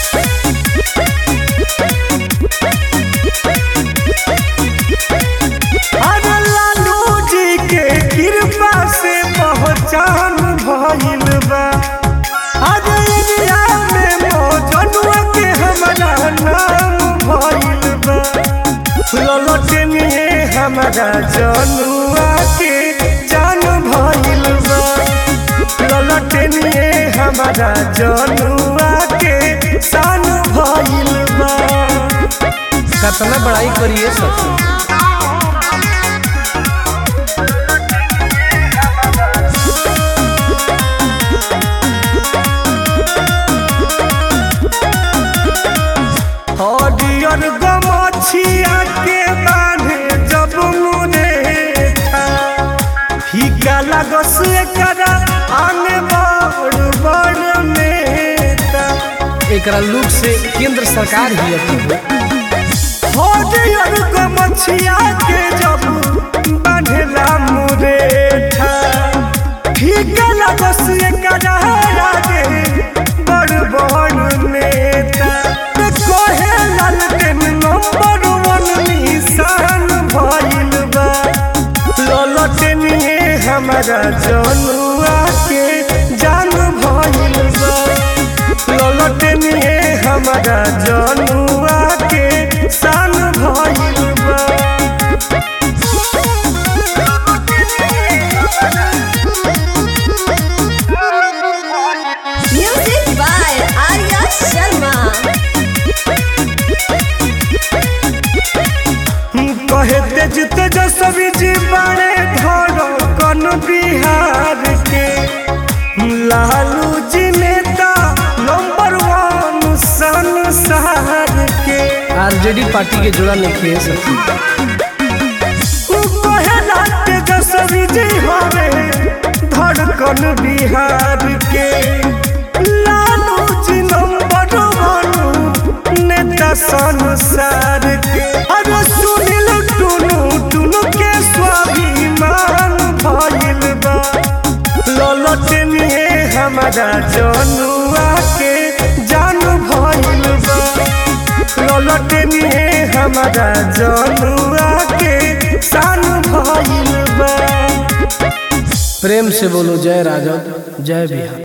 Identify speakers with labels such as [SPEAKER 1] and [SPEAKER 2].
[SPEAKER 1] अरे लालू जी के कृपा से पहचान भइल बा अरे इंडिया में मौजनुआ के हमारा नाम भइल बा ललटनिए हमारा जनुआ के जान भइल बा ललटनिए हमारा जनुआ के शान भइल बा
[SPEAKER 2] कितना बड़ाई करिए सखी
[SPEAKER 1] हरियर गमछिया के बांधे जब मुने था फीका लगस एकरा आने बड़ बड़ नेता
[SPEAKER 2] एकरा लुक से केंद्र सरकार ही अथी हो
[SPEAKER 1] हरियर गमछिया के जब बांधेला मुरेठा फीका लगस एकरा आगे बड़ बड़ नेता कहे लालटेन नंबर वन निशान भइल बा ललटेनिए हमारा जनुआ के जान भइल बा ललटेनिए हमारा जनुआ के शान भइल बा
[SPEAKER 3] Music by Arya Sharma.
[SPEAKER 1] कहे तेज तेजस्वी जी बड़े धरो कन बिहार के लालू जी नेता नंबर वन संसार के
[SPEAKER 2] आरजेडी पार्टी के जोड़ा नहीं है सखी
[SPEAKER 1] कहे तेजस्वी जी हवे धड़कन बिहार के लालू जी नंबर वन नेता संसार के अरे सुनिल टुनु टुनु के स्वाभिमान भइल बा ललटनिए हमारा जनुआ के जान भइल बा ललटनिए हमारा जनुआ के शान भइल बा
[SPEAKER 2] प्रेम से बोलो जय राजद जय बिहार